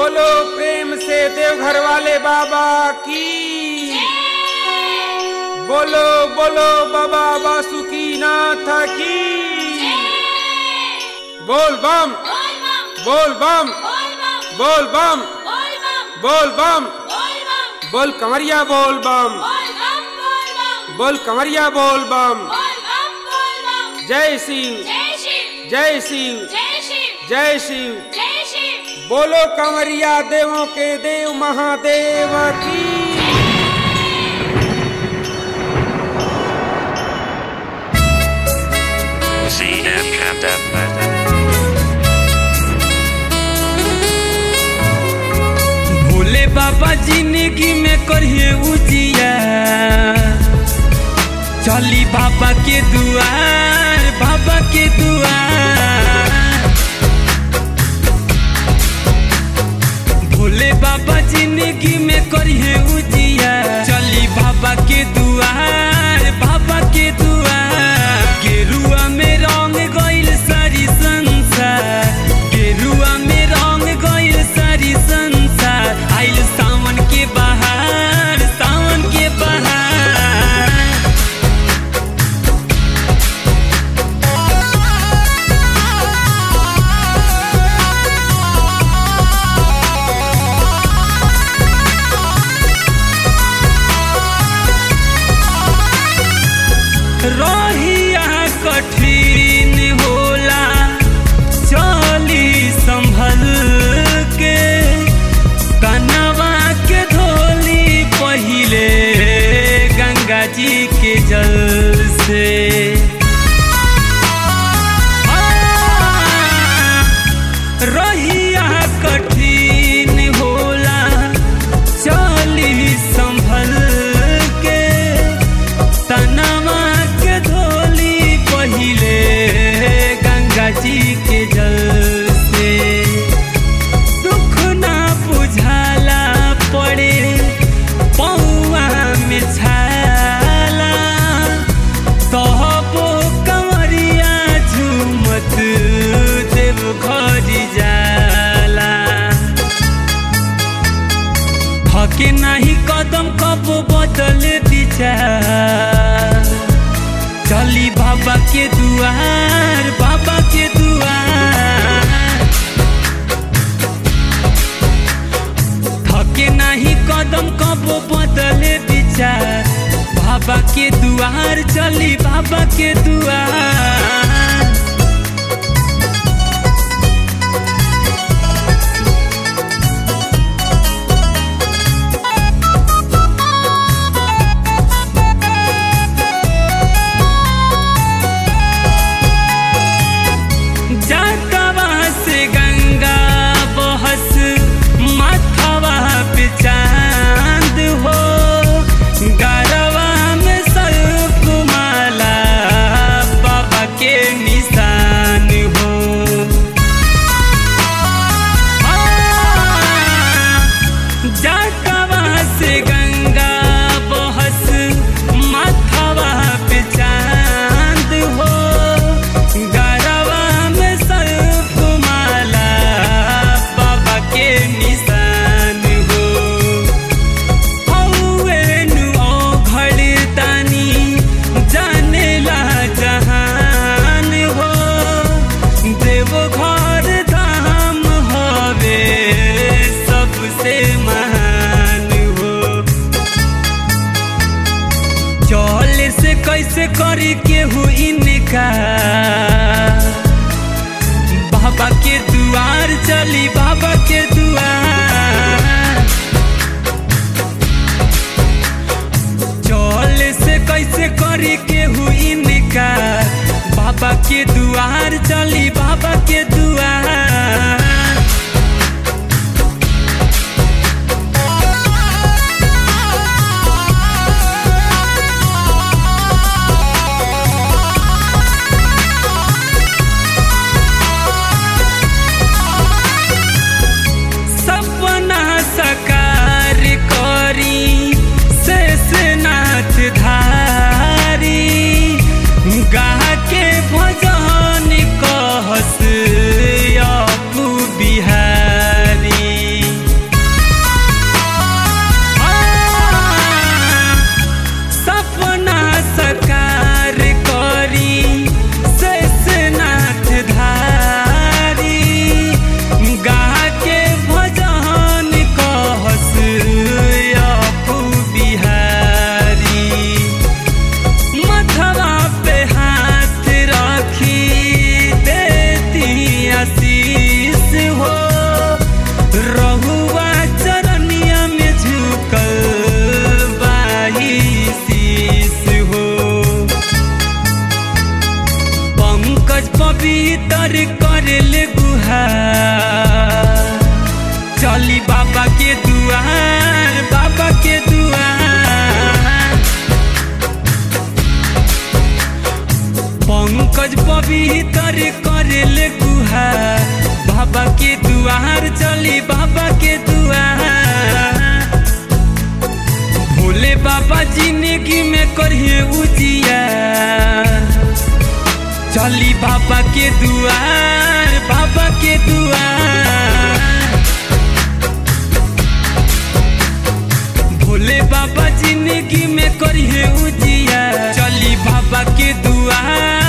बोलो प्रेम से देवघर वाले बाबा की बोलो बोलो बाबा बासुकी नाथ की बोल बम बोल बम बोल बम बोल बम बोल कमरिया बोल बम बोल कमरिया बोल बम जय सिंह जय सिंह जय शिव बोलो कंवरिया देवों के देव महादेव की CM Camden. भोले बाबा जिंदगी में करिए उजिया चली बाबा के दुआर बाबा के दुआर भोले बाबा जिंदगी में करिए उजिया चली बाबा के दुआर बाबा के दुआर गेरुआ में रंग गइल सारी संसार गेरुआ में रंग गइल सारी संसार आइल सावन के बहार सावन के बहार रहिया कठिन होला चली संभल के कनवा के धोली पहिले गंगा जी के जल से रहिया कठिन होला चली संभल के तनवा के धोली पहिले गंगा जी के जल से दुख ना बुझाला पड़े पौआ में छाला तहबो कंवरिया झूमत देव घरी जाला हके नाही कदम कब बदल दिशा चली बाबा के दुआर बाबा के दुआर थके नाही कदम कब बदल विचार बाबा के दुआर चली बाबा के दुआर जातवा से गंगा बहस माथवा पे चांद हो गरवा में सर्फ माला बाबा के निशान हो जातवा से गंगा बहस माथवा पे चांद हो गरवा में सर्फ माला बाबा के निशान हो हौवे नु ओघड़ तानी जानेला जहान हो देव घर धाम हवे सबसे महान हो चल से कैसे करी केहू इनका बाबा के दुआर चली बाबा के दुआर चल से कैसे करी केहू इनका बाबा के दुआर चली बाबा के दुआर सपना सकार करी शेषनाथ धारी गा के भजन कहस अपू पवित्र करले गुहार चली बाबा के दुआर बाबा के दुआर पंकज पवित्र करले गुहार बाबा के दुआर चली बाबा के दुआर भोले बाबा जिंदगी में करिए उजिया चली बाबा के दुआर बाबा के दुआर भोले बाबा जिंदगी में करिए उजिया चली बाबा के दुआर